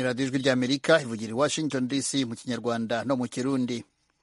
radiyo ijwi ry'amerika ivugira i washington dc mu kinyarwanda no mu kirundi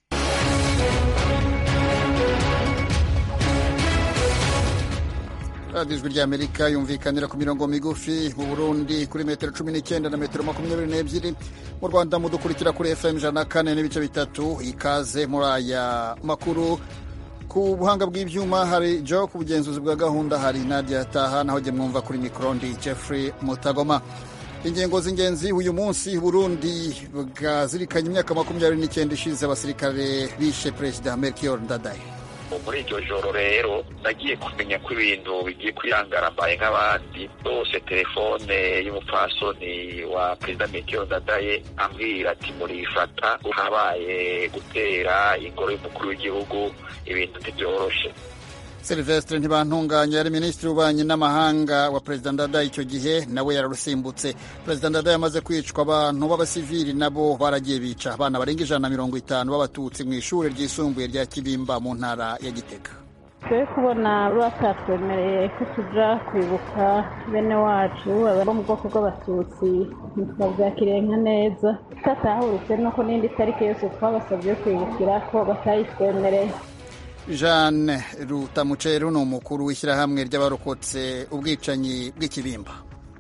radiyo ijwi ry'amerika yumvikanira ku mirongo migufi mu burundi kuri metero cumi n'icyenda na metero makumyabiri n'ebyiri mu rwanda mudukurikira kuri fm ijana na kane n'ibice bitatu ikaze muri aya makuru ku buhanga bw'ibyuma hari jo ku bugenzuzi bwa gahunda hari nadia taha naho jye mwumva kuri mikorondi jeffrey mutagoma ingingo z'ingenzi uyu munsi burundi bwazirikanye imyaka makumyabiri n'icyenda ishize abasirikare bishe perezida melchior ndadaye muri iryo joro rero nagiye kumenya ko ibintu bigiye kwiyangara mbaye nk'abandi bose telefone y'umupfasoni wa perezida melchior ndadaye ambwira ati murifata habaye gutera ingoro y'umukuru w'igihugu ibintu ntibyoroshe Sylvestre ntibantunganya yari minisitiri w'ububanyi n'amahanga wa perezida ndadaye icyo gihe nawe yararusimbutse perezida ndadaye amaze kwicwa abantu b'abasivili nabo baragiye bica abana barenga ijana na mirongo itanu b'abatutsi mu ishuri ryisumbuye rya kibimba mu ntara ya gitega twe kubona batatwemereye ko tuja kwibuka bene wacu bo mu bwoko bw'abatutsi ntitwabyakiriye nka neza tutatahuritse nuko n'indi tariki yose twabasabye kwibukira ko batayitwemereye jeanne rutamuceru ni umukuru w'ishyirahamwe ry'abarokotse ubwicanyi bw'ikibimba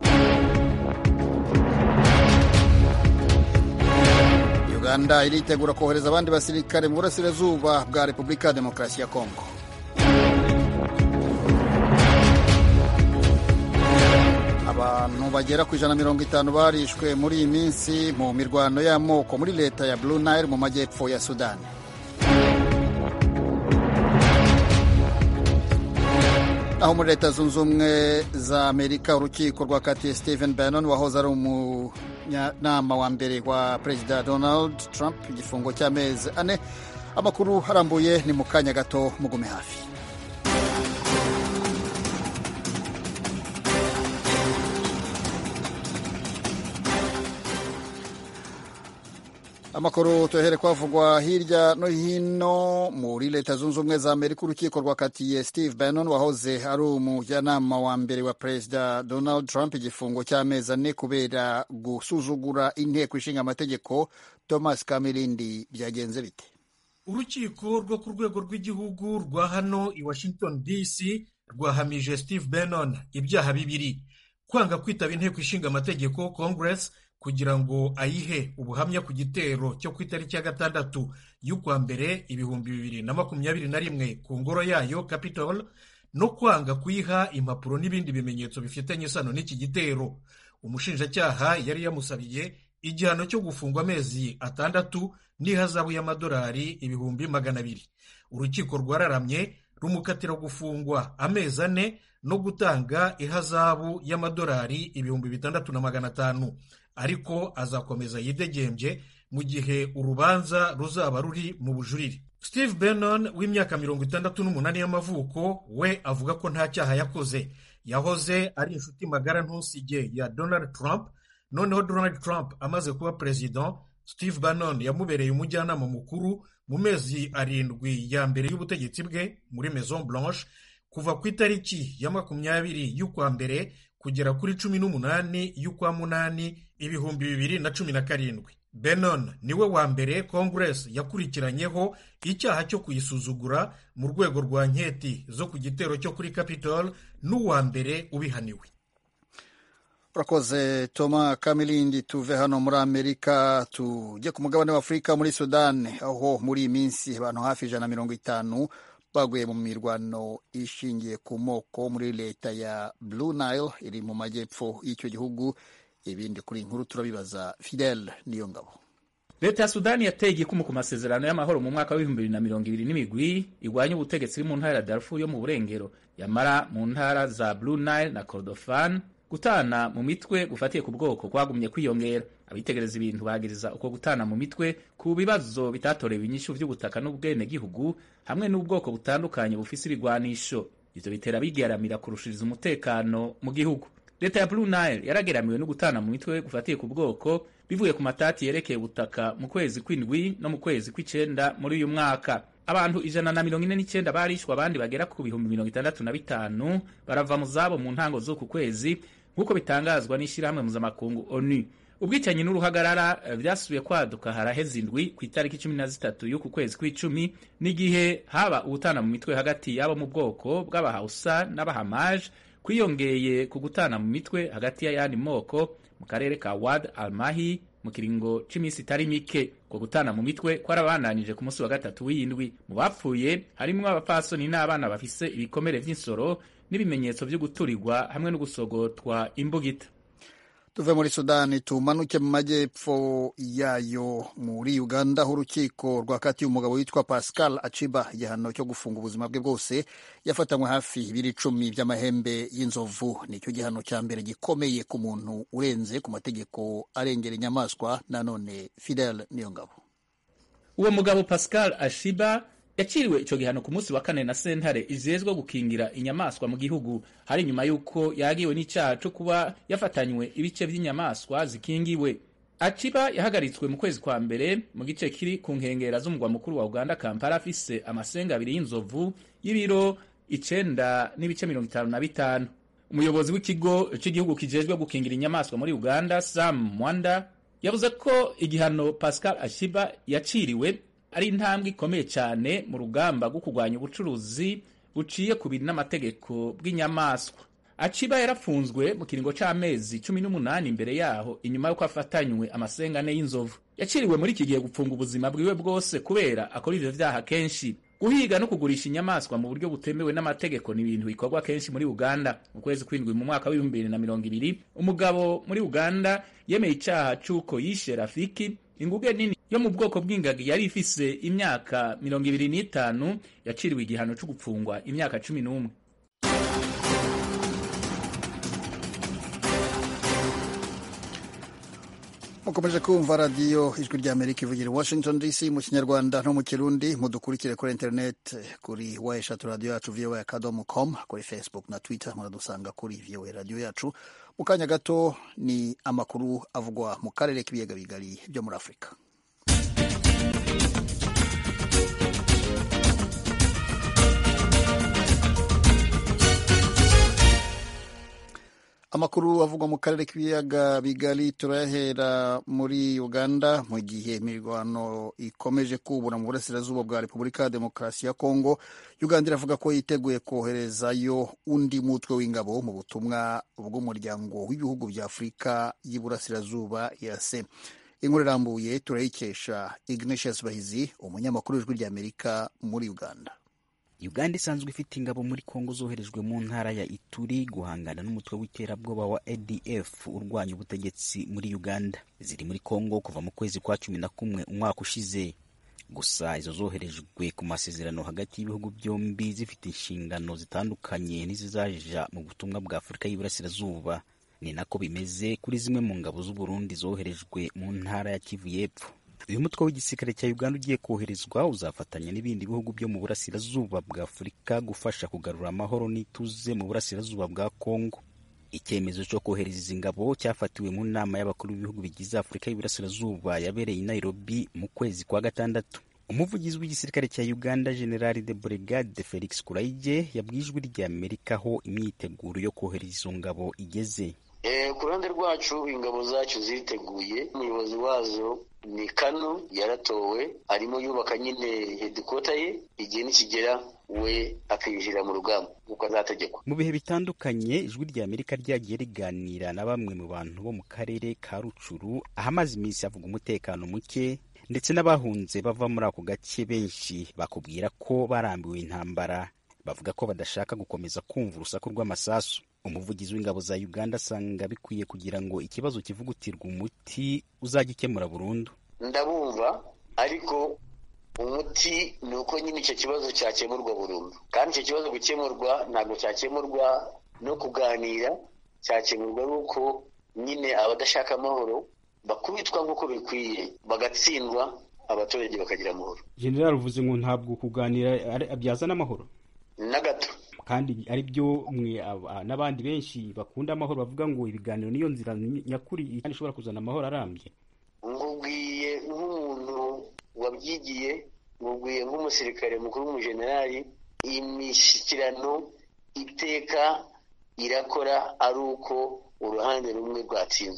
uganda iritegura kohereza abandi basirikare mu burasirazuba bwa repubulika ya demokarasi ya kongo abantu bagera ku ijana na mirongo itanu barishwe muri iyi minsi mu mirwano y'amoko muri leta ya blue nile mu majyepfo ya sudani aho muri leta zunze ubumwe za amerika urukiko rwakatiye stephen bannon wahoze ari umunyanama wa mbere wa perezida donald trump igifungo cy'amezi ane amakuru arambuye ni mu kanya gato mugume hafi amakuru tuyahere kwavugwa hirya no hino muri leta zunze ubumwe za amerika urukiko rwakatiye steve bannon wahoze ari umujyanama wa mbere wa perezida donald trump igifungo cy'amezi ane kubera gusuzugura inteko ishinga amategeko thomas kamirindi byagenze bite urukiko rwo ku rwego rw'igihugu rwa hano i washington dc rwahamije steve bannon ibyaha bibiri kwanga kwitaba inteko ishinga amategeko congress kugira ngo ayihe ubuhamya ku gitero cyo ku itariki ya gatandatu y'ukwa mbere ibihumbi bibiri na makumyabiri na rimwe ku ngoro yayo capitol no kwanga kuyiha impapuro n'ibindi bimenyetso bifitanye isano n'iki gitero umushinjacyaha yari yamusabiye igihano cyo gufungwa amezi atandatu n'ihazabu y'amadolari ibihumbi magana abiri urukiko rwararamye rumukatira gufungwa amezi ane no gutanga ihazabu y'amadolari ibihumbi bitandatu na magana atanu ariko azakomeza yidegembye mu gihe urubanza ruzaba ruri mu bujurire steve bannon w'imyaka mirongo itandatu n'umunani y'amavuko we avuga ko nta cyaha yakoze yahoze ari inshuti magara ntusige ya donald trump noneho donald trump amaze kuba perezida steve bannon yamubereye umujyanama mukuru mu mezi arindwi ya mbere y'ubutegetsi bwe muri maison blanche kuva ku itariki ya makumyabiri y'ukwa mbere kugera kuri cumi n'umunani y'ukwa munani ibihumbi bibiri na cumi na karindwi benon niwe wa mbere congress yakurikiranyeho icyaha cyo kuyisuzugura mu rwego rwa nketi zo ku gitero cyo kuri capitol n'uwa mbere ubihaniwe urakoze toma kamilindi tuve hano muri amerika tujye ku mugabane w'afurika muri sudani aho muri iyi minsi abantu hafi ijana na mirongo itanu baguye mu mirwano ishingiye ku moko muri leta ya blue nile iri mu majyepfo y'icyo gihugu ibindi kuri inkuru turabibaza fidel niyo ngabo leta ya sudani yateye igikumu ku masezerano y'amahoro mu mwaka w'ibihumbi bibiri na mirongo ibiri n'imigwi igwanya ubutegetsi iri mu ntara ya darfur yo mu burengero yamara mu ntara za blue nile na kordofan gutana mu mitwe gufatiye ku bwoko kwagumye kwiyongera abitegereza ibintu bagiriza uko gutana mu mitwe ku bibazo bitatorewe inyishu by'ubutaka n'ubwenegihugu hamwe n'ubwoko butandukanye bufise ibigwanisho ivyo bitera bigeramira kurushiriza umutekano mu gihugu leta ya blue nile yarageramiwe no gutana mu mitwe gufatiye ku bwoko bivuye ku matati yerekeye ubutaka mu kwezi kw'indwi no mu kwezi kw'icenda muri uyu mwaka abantu ijana na mirongo ine n'icyenda barishwe abandi bagera ku bihumbi mirongo itandatu na bitanu barava mu zabo mu ntango z'uku kwezi nk'uko bitangazwa n'ishyirahamwe mpuzamakungu onu ubwicanyi n'uruhagarara vyasubiye kwaduka haraheze indwi ku itariki cumi na zitatu y'uku kwezi kw'icumi n'igihe haba ubutana mu mitwe hagati y'abo mu bwoko bw'abahausa n'abahamaje kwiyongeye ku gutana mu mitwe hagati y'ayandi moko mu karere ka wad almahi mu kiringo c'imisi itari mike ko gutana mu mitwe kwarabandanije ku munsi wa gatatu w'iyindwi mu bapfuye harimwo abapfasoni n'abana bafise ibikomere vy'insoro n'ibimenyetso vyo guturirwa hamwe no gusogotwa imbugita tuve muri sudani tumanuke mu majyepfo yayo muri uganda aho urukiko rwakatiye umugabo witwa pascal aciba igihano cyo gufunga ubuzima bwe bwose yafatanywe hafi ibiri icumi by'amahembe y'inzovu nicyo gihano cya mbere gikomeye ku muntu urenze ku mategeko arengera inyamaswa nanone fidel niyo ngabo uwo mugabo pascal ashiba yaciriwe ico gihano ku munsi wa kane na sentare ijejwe gukingira inyamaswa mu gihugu hari nyuma y'uko yagiwe n'icaha co kuba yafatanywe ibice vy'inyamaswa zikingiwe aciba yahagaritswe mu kwezi kwa mbere mu gice kiri ku nkengera z'umugwa mukuru wa uganda kampala afise amasenga abiri y'inzovu y'ibiro icenda n'ibice mirongo itanu na bitanu umuyobozi w'ikigo c'igihugu kijejwe gukingira inyamaswa muri uganda sam mwanda yavuze ko igihano pascal ashiba yaciriwe ari intambwe ikomeye cyane mu rugamba rwo kurwanya ubucuruzi buciye ku bintu n'amategeko bw'inyamaswa aciba yarafunzwe mu kiringo c'amezi cumi n'umunani imbere yaho inyuma y'uko afatanywe amasengane y'inzovu yaciriwe muri iki gihe gupfunga ubuzima bwiwe bwose kubera akora ivyo vyaha kenshi guhiga no kugurisha inyamaswa mu buryo butemewe n'amategeko ni ibintu bikorwa kenshi muri uganda mu kwezi kw'indwi mu mwaka w'ibihumbi bibiri na mirongo ibiri umugabo muri uganda yemeye icaha c'uko yishe rafiki inguge nini yo mu bwoko bw'ingagi yari ifise imyaka mirongo ibiri n'itanu yaciriwe igihano co gupfungwa imyaka cumi n'umwe mukomeje kumva radiyo ijwi rya amerika ivugira i washington dc mu kinyarwanda no mu kirundi mudukurikire kuri interineti kuri wa eshatu radiyo yacu voa akadomo com kuri facebook na twitter muradusanga kuri voa radiyo yacu mu kanya gato ni amakuru avugwa mu karere k'ibiyaga bigari byo muri afurika amakuru avugwa mu karere k'ibiyaga bigari turayahera muri uganda mu gihe imirwano ikomeje kubura mu burasirazuba bwa repubulika ya demokarasi ya kongo uganda iravuga ko yiteguye koherezayo undi mutwe w'ingabo mu butumwa bw'umuryango w'ibihugu bya afurika y'iburasirazuba yase inkuru irambuye turayikesha ignatius bahizi umunyamakuru w'ijwi ry'amerika muri uganda uganda isanzwe ifite ingabo muri kongo zoherejwe mu ntara ya ituri guhangana n'umutwe w'iterabwoba wa adf urwanya ubutegetsi muri uganda ziri muri kongo kuva mu kwezi kwa cumi na kumwe umwaka ushize gusa izo zoherejwe ku masezerano hagati y'ibihugu byombi zifite inshingano zitandukanye n'izizaja mu butumwa bwa afurika y'iburasirazuba ni nako bimeze kuri zimwe mu ngabo z'uburundi zoherejwe mu ntara ya kivu y'epfo uyu mutwe w'igisirikare cya uganda ugiye koherezwa uzafatanya n'ibindi bihugu byo mu burasirazuba bwa afurika gufasha kugarura amahoro n'ituze mu burasirazuba bwa kongo icyemezo cyo kohereza izi ngabo cyafatiwe mu nama y'abakuru b'ibihugu bigize afurika y'iburasirazuba yabereye i nairobi mu kwezi kwa gatandatu umuvugizi w'igisirikare cya uganda general de brigade felix kuraige yabwiye ijwi rya amerika aho imyiteguro yo kohereza izo ngabo igeze ku ruhande rwacu ingabo zacu ziteguye umuyobozi wazo ni kano yaratowe arimo yubaka nyine hedikota ye igihe nikigera we akiyishyira mu rugamba nk'uko azategekwa mu bihe bitandukanye ijwi rya amerika ryagiye riganira na bamwe mu bantu bo mu karere ka rucuru ahamaze iminsi havuga umutekano muke ndetse n'abahunze bava muri ako gace benshi bakubwira ko barambiwe intambara bavuga ko badashaka gukomeza kumva urusaku rw'amasasu umuvugizi w'ingabo za uganda asanga bikwiye kugira ngo ikibazo kivugutirwa umuti uzagikemura burundu ndabumva ariko umuti ni uko nyine icyo kibazo cyakemurwa burundu kandi icyo kibazo gukemurwa ntabwo cyakemurwa no kuganira cyakemurwa ari uko nyine abadashaka amahoro bakubitwa nk'uko bikwiye bagatsindwa abaturage bakagira amahoro general uvuze ngo ntabwo kuganira byazana amahoro na gato kandi ari byo mwe n'abandi benshi bakunda amahoro bavuga ngo ibiganiro niyo nzira nyakuri kandi ishobora kuzana amahoro arambye nkubwiye nk'umuntu wabyigiye nkubwiye nk'umusirikare mukuru w'umujenerali imishyikirano iteka irakora ari uko uruhande rumwe rwatsinzwe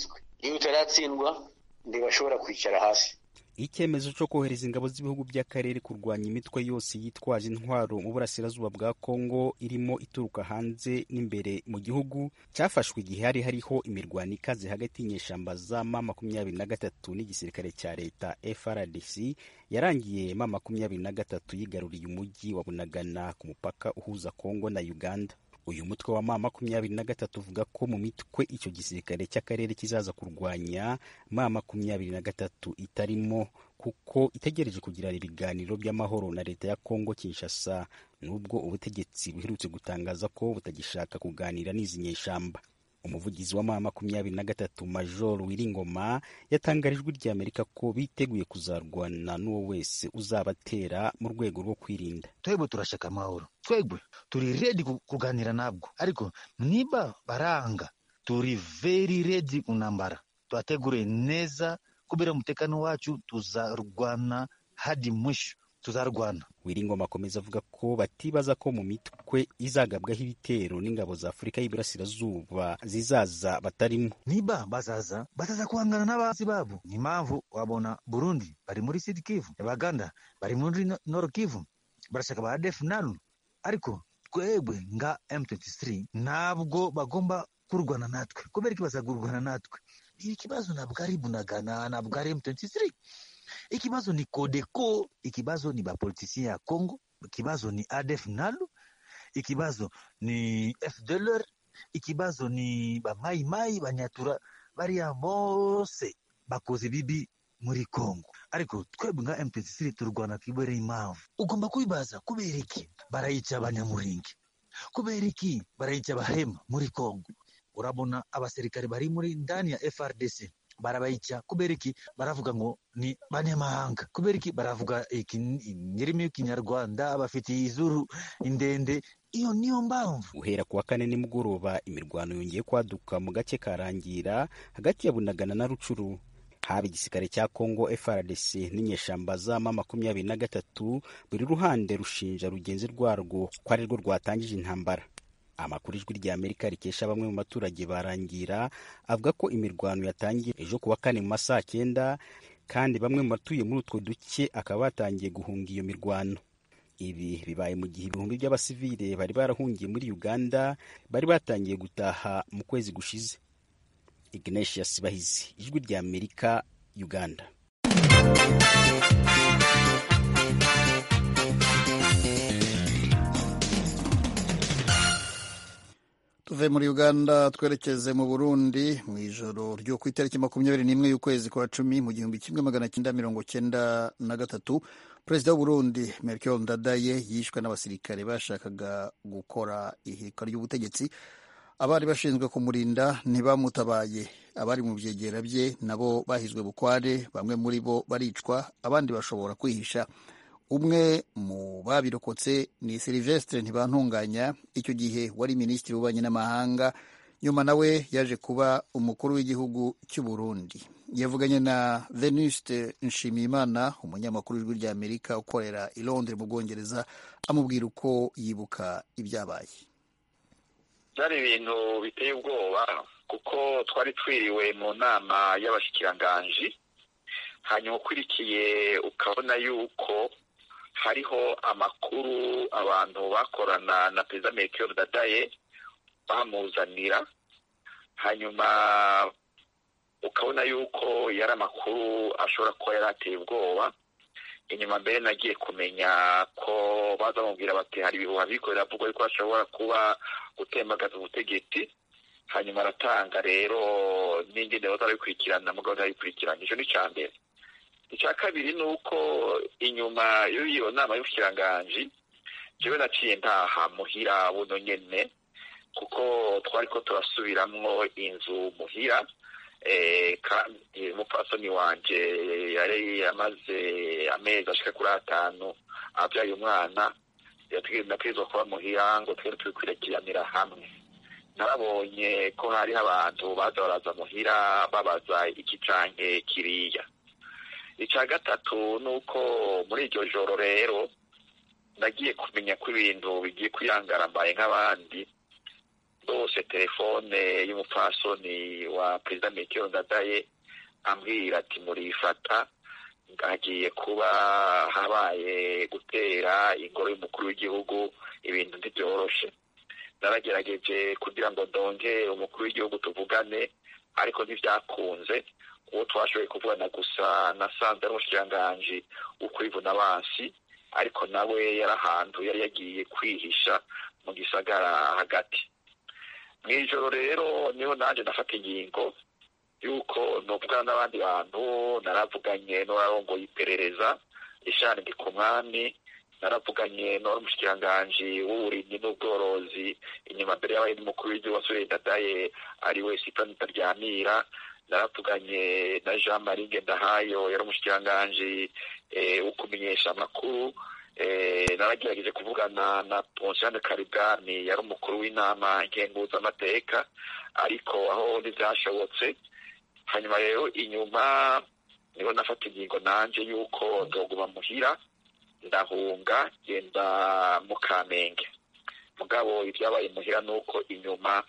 iyo utaratsindwa ntibashobora kwicara hasi icyemezo cyo kohereza ingabo z'ibihugu by'akarere kurwanya imitwe yose yitwaje intwaro mu burasirazuba bwa kongo irimo ituruka hanze n'imbere mu gihugu cyafashwe igihe hari hariho imirwano ikaze hagati y'inyeshyamba za ma makumyabiri na gatatu n'igisirikare cya leta frdc yarangiye ma makumyabiri na gatatu yigaruriye umujyi wa bunagana ku mupaka uhuza kongo na uganda uyu mutwe wa ma makumyabiri na gatatu uvuga ko mu mitwe icyo gisirikare cy'akarere kizaza kurwanya ma makumyabiri na gatatu itarimo kuko itegereje kugirana ibiganiro by'amahoro na leta ya kongo kinshasa nubwo ubutegetsi buherutse gutangaza ko butagishaka kuganira n'izi nyeshyamba umuvugizi wa ma makumyabiri na gatatu major wiringoma yatangarije ijwi ry'amerika ko biteguye kuzarwana n'uwo wese uzabatera mu rwego rwo kwirinda twebwe turashaka amahoro twebwe turi redi kuganira nabwo ariko niba baranga turi very redi kunambara twategure neza kubera umutekano wacu tuzarwana hadi mwisho tuzarwana wiringoma akomeza avuga ko batibaza ko mu mitwe izagabwaho ibitero n'ingabo za afurika y'iburasirazuba zizaza batarimo niba bazaza bazaza guhangana n'abazi babo ni impamvu wabona burundi bari muri sud kivu baganda bari muri nord kivu barashaka ba def nalu ariko twebwe nga m23 ntabwo bagomba kurwana natwe kubera iki bazagurwana natwe ikibazo ntabwo ari bunagana ntabwo ari m23 ikibazo ni Codeco, ikibazo ni bapolitisien ya Congo, ikibazo ni ADF NALU, ikibazo ni FDLR, ikibazo ni bamayimayi banyatura bariya bose bakoze bibi muri Congo. Ariko twebwe nka M23 turwana kibereye impamvu. Ugomba kubibaza kubera iki barayica abanyamuringi, kubera iki barayica abahema muri Congo. Urabona abasirikare bari muri ndani ya FRDC barabayica kubera iki baravuga ngo ni banyamahanga kubera iki baravuga indimi y'ikinyarwanda bafitiye izuru indende iyo niyo mpamvu guhera ku wa kane nimugoroba imirwano yongeye kwaduka mu gace karangira hagati ya bunagana na rucuru haba igisirikare cya congo frdc n'inyeshamba za ma makumyabiri na gatatu buri ruhande rushinja rugenzi rwarwo ko ari rwo rwatangije intambara amakuru ijwi rya amerika rikesha bamwe mu baturage barangira avuga ko imirwano yatangiye ejo ku wa kane mu masaha cyenda kandi bamwe mu batuye muri utwo duce akaba batangiye guhunga iyo mirwano ibi bibaye mu gihe ibihumbi by'abasivile bari barahungiye muri uganda bari batangiye gutaha mu kwezi gushize ignatius bahizi ijwi rya amerika uganda tuve muri uganda twerekeze mu burundi mu ijoro ryo ku itariki makumyabiri n'imwe y'ukwezi kwa cumi mu gihumbi kimwe magana cyenda mirongo cyenda na gatatu perezida w'uburundi melchior ndadaye yishwe n'abasirikare bashakaga gukora ihirika ry'ubutegetsi abari bashinzwe kumurinda ntibamutabaye abari mu byegera bye nabo bahizwe bukware bamwe muri bo baricwa abandi bashobora kwihisha umwe mu babirokotse ni silivestre ntibantunganya icyo gihe wari minisitiri w'ububanyi n'amahanga nyuma nawe yaje kuba umukuru w'igihugu cy'u Burundi yavuganye na venuste nshimiyimana umunyamakuru w'ijwi rya amerika ukorera i londres mu bwongereza amubwira uko yibuka ibyabaye byari ibintu biteye ubwoba kuko twari twiriwe mu nama y'abashyikiranganji hanyuma ukurikiye ukabona yuko hariho amakuru abantu bakorana na perezida melchior dadaye bamuzanira hanyuma ukabona yuko yari amakuru ashobora kuba yari ateye ubwoba inyuma mbere nagiye kumenya ko baza bamubwira bati hari ibihuha bikorera avuga yuko ashobora kuba gutembagaza ubutegetsi hanyuma aratanga rero n'ingene batarabikurikirana mugabo batarabikurikirana icyo ni icya mbere icya kabiri ni uko inyuma y'iyo nama y'ubukiranganji jewe naciye ntaha muhira buno nyene kuko twari ko turasubiramwo inzu muhira kandi umupfasoni wanje yari amaze amezi ashika kuri atanu abyaye umwana nategerezwa kuba muhira ngo twere tubikwirakiriranira hamwe narabonye ko hariho abantu baza baraza muhira babaza iki canke kiriya icya gatatu ni uko muri iryo joro rero nagiye kumenya ko ibintu bigiye kuyangara mbaye nk'abandi rwose telefone y'umupfasoni wa perezida metero ndadaye ambwira ati murifata hagiye kuba habaye gutera ingoro y'umukuru w'igihugu ibintu ntibyoroshe naragerageje kugira ngo ndonge umukuru w'igihugu tuvugane ariko ntibyakunze uwo twashoboye kuvugana gusa nasanze ari umushikiranganji w'ukwivuna abansi ariko nawe yari ahantu yari yagiye kwihisha mu gisagara hagati mu ijoro rero niho nanjye nafata ingingo yuko nuvugana n'abandi bantu naravuganye n'uwarongoye iperereza ishani ndikumwami naravuganye n'uwari umushikiranganji w'uburimyi n'ubworozi inyuma mbere y'abaye n'umukuru w'igihugu wasore dadaye ari we sitani taryamira naravuganye na jean marie ngendahayo yari umushikiranganji wo kumenyesha amakuru naragerageje kuvugana na ponsiane karibwani yari umukuru w'inama ngenguzamateka ariko aho ntibyashobotse hanyuma rero inyuma niho nafata ingingo nanje yuko ndoguma muhira ndahunga genda mu kamenge mugabo ibyabaye muhira ni uko inyuma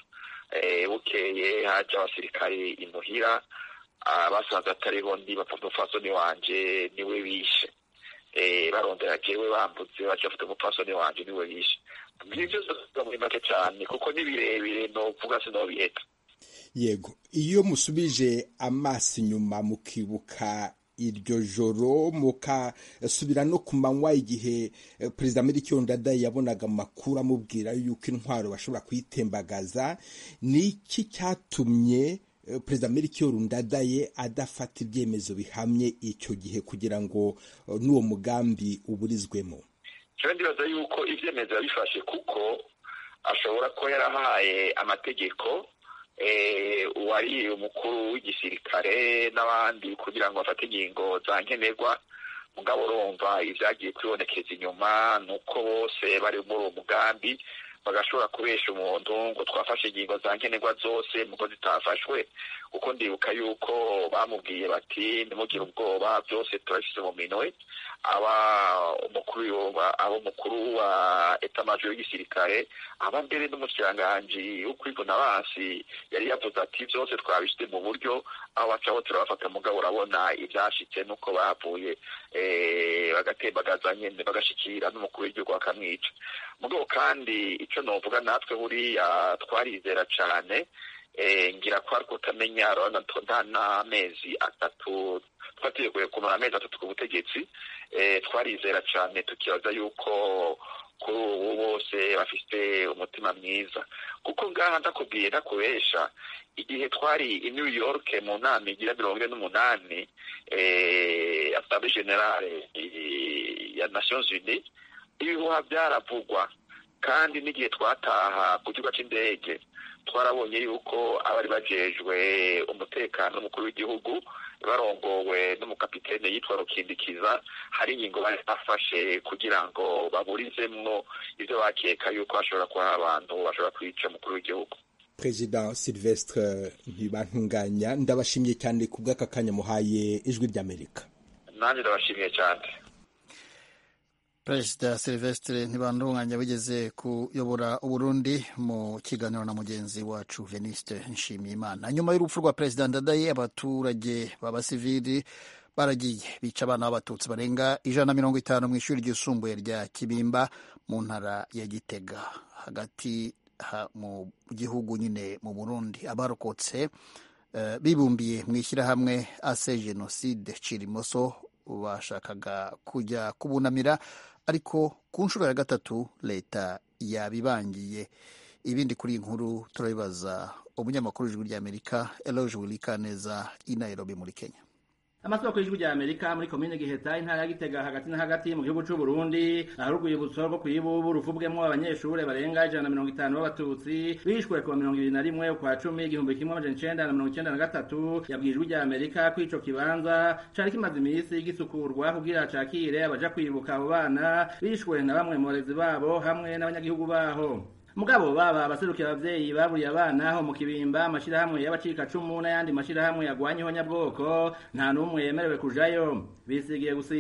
bukeye haje abasirikare imuhira basanze atariho ndi umupfasoni wanje niwe bishe barondera jewe bambutse baca bafite umupfasoni wanje niwe bishe ibyo byose muri make cyane kuko ni birebire novuga sinobiheta yego iyo musubije amaso inyuma mukibuka iryo joro mukasubira no ku manywa igihe perezida Melchior Ndadaye yabonaga amakuru amubwira yuko intwaro bashobora kuyitembagaza ni iki cyatumye perezida Melchior Ndadaye adafata ibyemezo bihamye icyo gihe kugira ngo n'uwo mugambi uburizwemo jewe ndibaza yuko ibyemezo yabifashe kuko ashobora kuba yarahaye amategeko uwari umukuru w'igisirikare n'abandi kugira ngo bafate ingingo za nkenerwa mugabo urumva ibyagiye kwibonekeza inyuma ni uko bose bari muri uwo mugambi bagashobora kubesha umuntu ngo twafashe ingingo za nkenerwa zose muko zitafashwe kuko ndibuka yuko bamubwiye bati ntimugire ubwoba byose turabishyize mu minwe aba umukuru aba umukuru wa etamajoro y'igisirikare aba mbere n'umushikiranganji wo kwivuna abansi yari yavuze ati byose twabishyize mu buryo aho bacaho turabafata mugabo urabona ibyashitse nuko bavuye bagatembagaza nyine bagashikira n'umukuru w'igihugu bakamwica mugabo kandi icyo novuga natwe buriya twarizera cyane ngira ko ariko utamenya urabona nta n'amezi atatu twateguye kumara amezi atatu ku butegetsi twarizera cyane tukibaza yuko kuri ubu bose bafite umutima mwiza kuko ngaha ndakubwiye ndakubesha igihe twari i new york mu nama igira mirongo ine n'umunani asambwe generale ya nations unies ibihuha byaravugwa kandi n'igihe twataha ku kibuga cy'indege twarabonye yuko abari bajejwe umutekano n'umukuru w'igihugu barongowe n'umukapitene yitwa rukindikiza hari ingingo bari bafashe kugira ngo baburizemwo ibyo bakeka yuko hashobora kuba abantu bashobora kwica umukuru w'igihugu perezida silvestre ntibantunganya ndabashimiye cyane ku bw'aka kanya muhaye ijwi ry'amerika nanjye ndabashimiye cyane perezida silvestre ntibandunganya wigeze kuyobora uburundi mu kiganiro na mugenzi wacu veniste nshimiyimana nyuma y'urupfu rwa perezida ndadaye abaturage b'abasivili baragiye bica abana b'abatutsi barenga ijana na mirongo itanu mu ishuri ryisumbuye rya kibimba mu ntara ya gitega hagati mu gihugu nyine mu burundi abarokotse bibumbiye mu ishyirahamwe ase jenoside cirimoso bashakaga kujya kubunamira ariko ku nshuro ya gatatu leta yabibangiye ibindi kuri iyi nkuru turabibaza umunyamakuru w'ijwi ry'amerika eloge wilikaneza i nairobi muri kenya amasoko y'ijwi rya amerika muri komine giheta intara ya gitega hagati na hagati mu gihugu c'u burundi ahari urwibutso rwo kw'ibubu ruvubwemwo abanyeshure barenga ijana na mirongo itanu b'abatutsi bishwe kuwa mirongo ibiri na rimwe ukwa cumi igihumbi kimwe amajana icenda na mirongo icenda na gatatu yabwiye ijwi rya amerika ko ico kibanza cari kimaze imisi gisukurwa kugira cakire abaja kwibuka abo bana bishwe na bamwe mu barezi babo hamwe n'abanyagihugu baho mugabo baba abaserukiye abavyeyi baburiye abana ho mu kibimba amashirahamwe y'abacikacumu n'ayandi mashirahamwe yagwanyeho nyabwoko nta n'umwe yemerewe kujayo bisigiye gusiba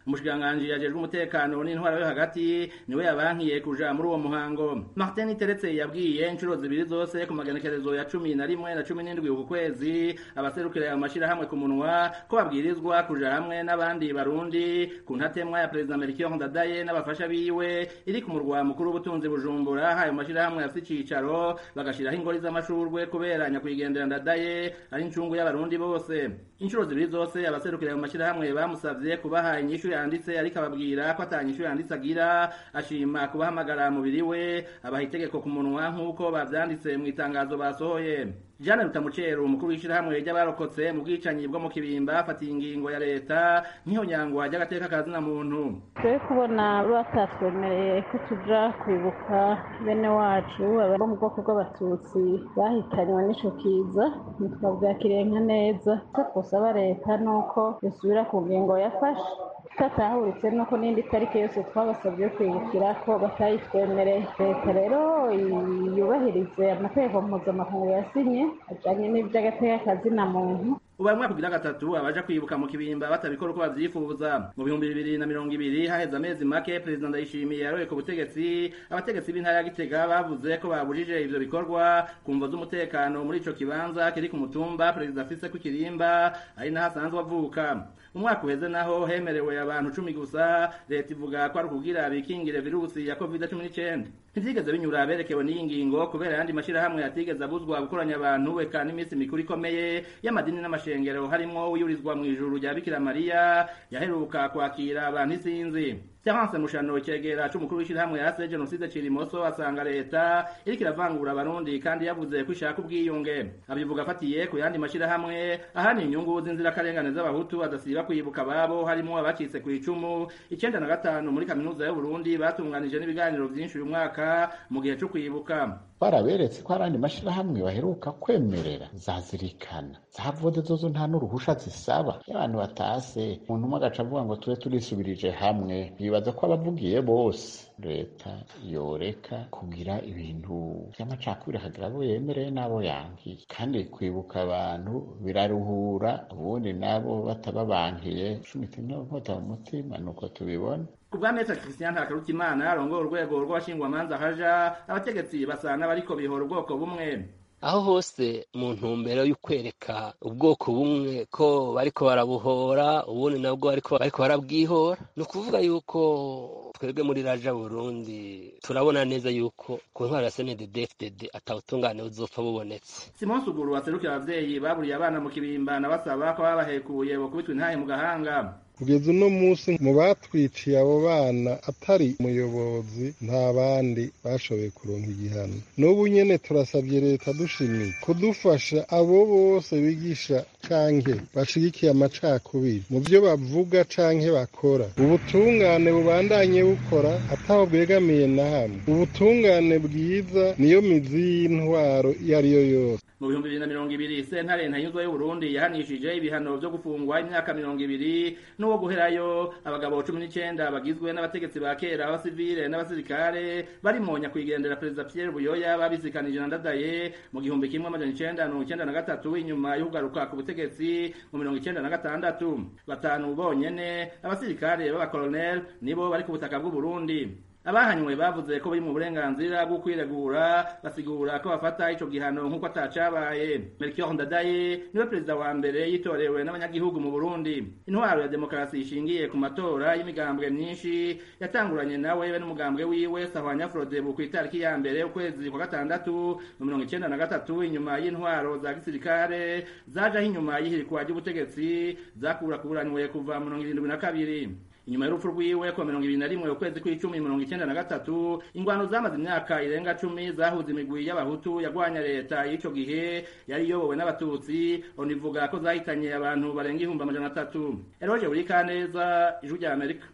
umushikiranganji yajejwe umutekano n'intwaro yo hagati niwe yabankiye kuja muri uwo muhango martin teretse yabwiye inshuro zibiri zose ku magenekerezo ya cumi na rimwe na cumi n'indwi uku kwezi abaserukira ayo mashirahamwe ku munwa ko babwirizwa kuja hamwe n'abandi barundi ku ntatemwa ya perezida melchior ndadaye n'abafasha biwe iri ku murwa mukuru w'ubutunzi bujumbura ayo mashirahamwe afite icicaro bagashiraho ingori z'amashurwe kubera nyakwigendera ndadaye ari incungu y'abarundi bose inshuro zibiri zose abaserukira ayo mashirahamwe bamusavye kubaha inyishu yanditse ariko ababwira ko ata nyishu yanditse agira ashima kubahamagara mubiri we abaha itegeko ku munwa nk'uko bavyanditse mu itangazo basohoye Jeanne Rutamucero umukuru w'ishirahamwe ry'abarokotse mu bwicanyi bwo mu kibimba afatiye ingingo ya leta nk'ihonyangwa ry'agateka kazina muntu twe kubona batatwemereye ko tuja kwibuka bene wacu abo mu bwoko bw'abatutsi bahitanywe n'ico kiza ntitwavyakiriye nka neza icyo twosaba leta ni uko yosubira ku ngingo yafashe tatahuritse nuko n'indi tariki yose twabasabye yo kwibukira ko batayitwemereye leta rero yubahirize amategeko mpuzamakungu yasinye ajanye n'ivy'agateka kazina muntu ubu mwaka kugira gatatu abaja kwibuka mu kibimba batabikora uko bavyifuza mu bihumbi bibiri na mirongo ibiri haheze amezi make perezida ndayishimiye yaroye ku butegetsi abategetsi b'intara ya gitega bavuze ko babujije ivyo bikorwa ku mvo z'umutekano muri ico kibanza kiri ku mutumba perezida afise ku kirimba ari naho asanzwe avuka umwaka uheze naho hemerewe abantu cumi gusa leta ivuga ko ari ukugira bikingire virusi ya covid cumi n'icenda ntivyigeze binyura berekewe n'iyi ngingo kubera ayandi mashirahamwe yatigeze abuzwa gukoranya abantu eka n'iminsi mikuru ikomeye y'amadini n'amashengero harimwo uyurizwa mu ijuru rya bikira mariya yaheruka kwakira abantu isinzi Terence Mushano cegera c'umukuru w'ishirahamwe yase genocide Cirimoso asanga leta iriko iravangura abarundi kandi yavuze ko ishaka ubwiyunge abivuga afatiye ku yandi mashirahamwe ahani inyungu z'inzirakarengane z'abahutu adasiba kwibuka ababo harimo abacitse ku icumu icenda na gatanu muri kaminuza y'Uburundi batunganije n'ibiganiro vyinshi uyu mwaka mu gihe co kwibuka baraberetse ko hari andi mashirahamwe baheruka kwemerera zazirikana zavode zozo nta n'uruhusha zisaba iyo abantu batase umuntu umwe agaca avuga ngo tube turisubirije hamwe bibaza ko abavugiye bose leta yoreka kugira ibintu vy'amacakubiri akagira abo yemereye n'abo yankiye kandi kwibuka abantu biraruhura ubundi nabo batababankiye cumita inkota mu mutima nuko tubibona kubwa mesa Christian Hakarutimana arongoye urwego rw'abashingwamanza haja abategetsi basa n'abariko bihora ubwoko bumwe aho hose mu ntumbero y'ukwereka ubwoko bumwe ko bariko barabuhora ubundi nabwo bariko bariko barabwihora ni ukuvuga yuko twebwe muri raja burundi turabona neza yuko ku ntwaro ya snddfdd atawutungane buzopfa bubonetse simon suguru waserukira abavyeyi baburiye abana mu kibimba na basaba ko babahekuye bokubitwa intahe mu gahanga kugeza uno munsi mu batwiciye abo bana atari umuyobozi nta bandi bashoboye kuronka igihano n'ubu nyene turasabye leta dushimiye kudufasha abo bose bigisha canke bashigikiye amacakubiri mu vyo bavuga canke bakora ubutungane bubandanye bukora ataho bwegamiye na hamwe ubutungane bwiza niyo mizi y'intwaro iyo ariyo yose mu bihumbi bibiri na mirongo ibiri sentare ntanyuzwa y'uburundi yahanishije ibihano vyo gufungwa imyaka mirongo ibiri n'uwo guherayo abagabo cumi n'icenda bagizwe n'abategetsi ba kera abasivile n'abasirikare barimo nyakwigendera perezida pierre buyoya babisikanije na ndadaye mu gihumbi kimwe amajana icenda mirongo icenda na gatatu inyuma y'ukugaruka ku butegetsi mu mirongo icenda na gatandatu batanu bonyene abasirikare b'abakoloneli nibo bari ku butaka bw'uburundi abahanywe bavuze ko bari mu burenganzira bwo kwiregura basigura ko bafata ico gihano nk'uko atacabaye melchior ndadaye niwe perezida wa mbere yitorewe n'abanyagihugu mu burundi intwaro ya demokarasi ishingiye ku matora y'imigambwe myinshi yatanguranye nawe be n'umugambwe wiwe sahwanya frodebu ku itariki ya mbere ukwezi kwa gatandatu mu mirongo icenda na gatatu inyuma y'intwaro za gisirikare zajaho inyuma y'ihirikwa ry'ubutegetsi zakurakuranywe kuva mirongo irindwi na kabiri inyuma y'urupfu rwiwe kuwa mirongo ibiri na rimwe ukwezi kw'icumi mirongo icyenda na gatatu ingwano zamaze imyaka irenga cumi zahuza imigwi y'abahutu yagwanya leta y'ico gihe yari iyobowe n'abatutsi onivuga ko zahitanye abantu barenga ihumbi amajana atatu eroje buri kaneza ijwi rya amerika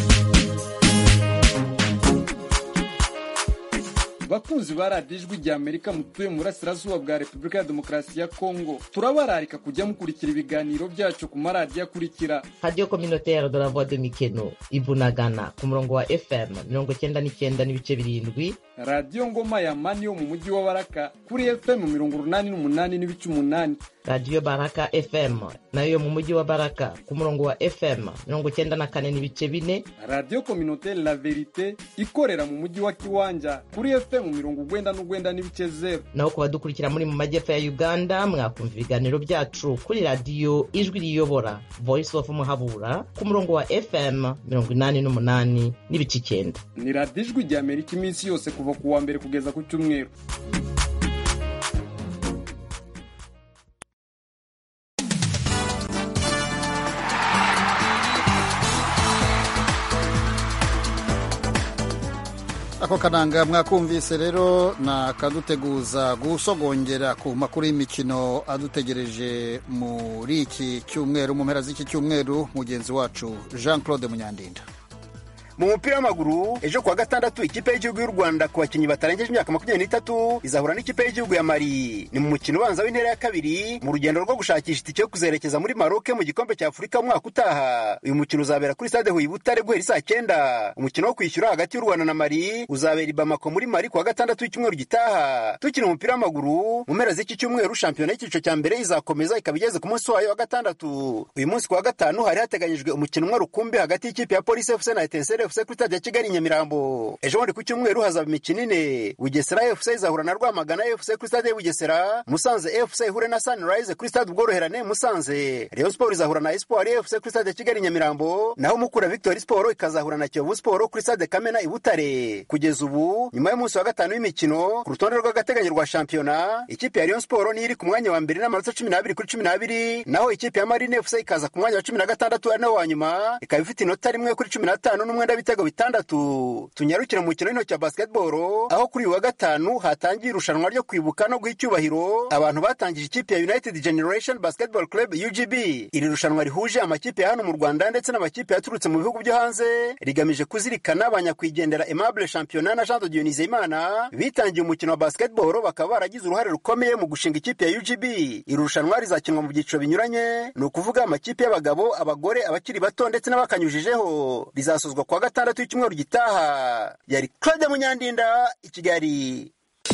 bakunzi ba radiyo ijwi rya amerika mutuye mu burasirazuba bwa repubulika ya demokarasi ya kongo turabararika kujya mukurikira ibiganiro byacu ku maradiyo akurikira radiyo communautaire de la voix de mikeno ibunagana ku murongo wa fm mirongo icyenda n'icyenda n'ibice birindwi radiyo ngoma ya mani yo mu mujyi wa baraka kuri fm mirongo urunani n'umunani n'ibice umunani radiyo baraka fm nayo yo mu mujyi wa baraka ku murongo wa fm mirongo cyenda na kane n'ibice bine radiyo kominote la verite ikorera mu mujyi wa kiwanja kuri fm mirongo ugwenda n'ugwenda n'ibice zeru naho ku badukurikira muri mu majyepfo ya uganda mwakumva ibiganiro byacu kuri radiyo ijwi riyobora voice of muhabura ku murongo wa fm mirongo inani n'umunani n'ibice icyenda ni radiyo ijwi rya amerika iminsi yose kuva ku wa mbere kugeza ku cyumweru ako kananga mwakumvise rero na kaduteguza gusogongera ku makuru y'imikino adutegereje muri iki cyumweru mu mpera z'iki cyumweru mugenzi wacu jean claude munyandinda mu mupira w'amaguru ejo kuwa gatandatu ikipe y'igihugu y'u rwanda ku bakinnyi batarengeje imyaka makumyabiri n'itatu izahura n'ikipe y'igihugu ya mari ni mu mukino ubanza w'intera ya kabiri mu rugendo rwo gushakisha itike yo kuzerekeza muri maroke mu gikombe cya afurika umwaka utaha uyu mukino uzabera kuri stade huye butare guhera saa cyenda umukino wo kwishyura hagati y'u rwanda na mari uzabera i bamako muri mari kuwa gatandatu w'icyumweru gitaha tukina umupira w'amaguru mu mpera z'iki cyumweru shampiyona y'icyiciro cya mbere izakomeza ikaba igeze ku munsi wayo wa gatandatu uyu munsi kuwa gatanu hari hateganyijwe umukino umwe rukumbi hagati y'ikipe ya polisi fc na etenseri fc kuri stade ya kigali nyamirambo ejo bundi ku cyumweru hazaba imikino ine bugesera fc izahura na rwamagana fc kuri stade ya bugesera musanze fc ihure na sunrise kuri stade ubworoherane musanze rayon sport izahura na espoir fc kuri stade ya kigali nyamirambo naho mukura victory sport ikazahura na kiyovu sport kuri stade kamena i butare kugeza ubu nyuma y'umunsi wa gatanu w'imikino ku rutonde rw'agateganyo rwa shampiyona ikipe ya rayon sport niyo iri ku mwanya wa mbere n'amanota cumi n'abiri kuri cumi n'abiri naho ikipe ya marine fc ikaza ku mwanya wa cumi na gatandatu ari nawo wa nyuma ikaba ifite inota rimwe kuri cumi n'atanu n'umwenda w'ibitego bitandatu tunyarukire mu mukino w'intoki wa basketball aho kuri uyu wa gatanu hatangiye irushanwa ryo kwibuka no guha icyubahiro abantu batangije ikipe ya united generation basketball club ugb iri rushanwa rihuje amakipe ya hano mu rwanda ndetse n'amakipe yaturutse mu bihugu byo hanze rigamije kuzirikana abanyakwigendera aimable championnat na jean de dionise imana bitangiye umukino wa basketball bakaba baragize uruhare rukomeye mu gushinga ikipe ya ugb iri rushanwa rizakinwa mu byiciro binyuranye ni ukuvuga amakipe y'abagabo abagore abakiri bato ndetse n'abakanyujijeho rizasozwa kuwa gatandatu w'icyumweru gitaha yari claude munyandinda i kigali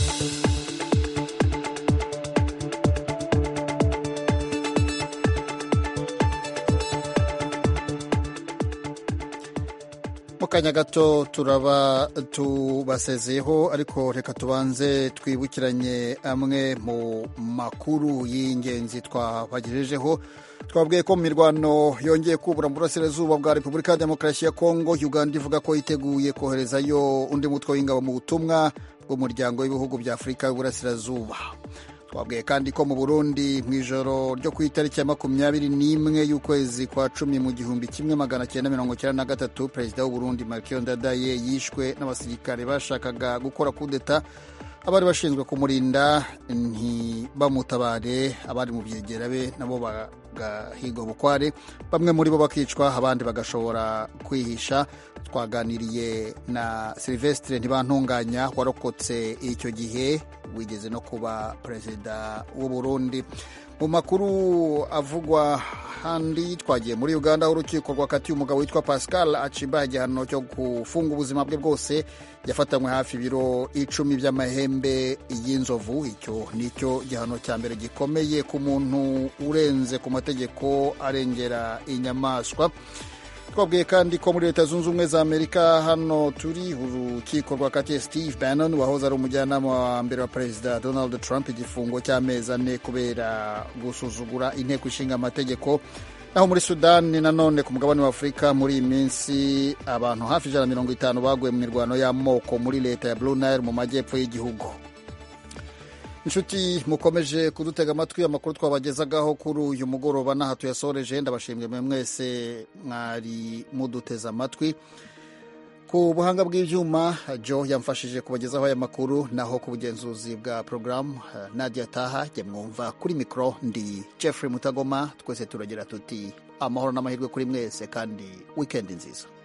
mu kanya gato turaba tubasezeyeho ariko reka tubanze twibukiranye amwe mu makuru y'ingenzi twabagejejeho twabwiye ko mu mirwano yongeye kubura mu burasirazuba bwa repubulika ya demokarasi ya kongo uganda ivuga ko yiteguye koherezayo undi mutwe w'ingabo mu butumwa bw'umuryango w'ibihugu bya afurika y'uburasirazuba twabwiye kandi ko mu burundi mu ijoro ryo ku itariki ya makumyabiri n'imwe y'ukwezi kwa cumi mu gihumbi kimwe magana cyenda mirongo cyenda na gatatu perezida w'uburundi markiyo ndadaye yishwe n'abasirikare bashakaga gukora kudeta abari bashinzwe kumurinda ntibamutabare abari mu byegera be nabo bagahigwa bukware bamwe muri bo bakicwa abandi bagashobora kwihisha twaganiriye na silvestre ntibantunganya warokotse icyo gihe wigeze no kuba perezida w'u Burundi mu makuru avugwa handi twagiye muri uganda aho urukiko rwakatiye umugabo witwa pascal aciba igihano cyo gufunga ubuzima bwe bwose yafatanywe hafi ibiro icumi by'amahembe y'inzovu icyo nicyo gihano cya mbere gikomeye ku muntu urenze ku mategeko arengera inyamaswa twabwiye kandi ko muri leta zunze ubumwe za amerika hano turi urukiko rwakatiye steve bannon wahoze ari umujyanama wa mbere wa perezida donald trump igifungo cy'amezi ane kubera gusuzugura inteko ishinga amategeko naho muri sudani nanone ku mugabane wa afurika muri iyi minsi abantu hafi ijana na mirongo itanu baguye mu mirwano y'amoko muri leta ya blue nile mu majyepfo y'igihugu inshuti mukomeje kudutega amatwi amakuru twabagezagaho kuri uyu mugoroba n'aha tuyasoreje ndabashimye mwe mwese mwari muduteze amatwi ku buhanga bw'ibyuma jo yamfashije kubagezaho aya makuru naho ku bugenzuzi bwa porogaramu nadia taha jya mwumva kuri mikoro ndi jeffrey mutagoma twese turagira tuti amahoro n'amahirwe kuri mwese kandi wikendi nziza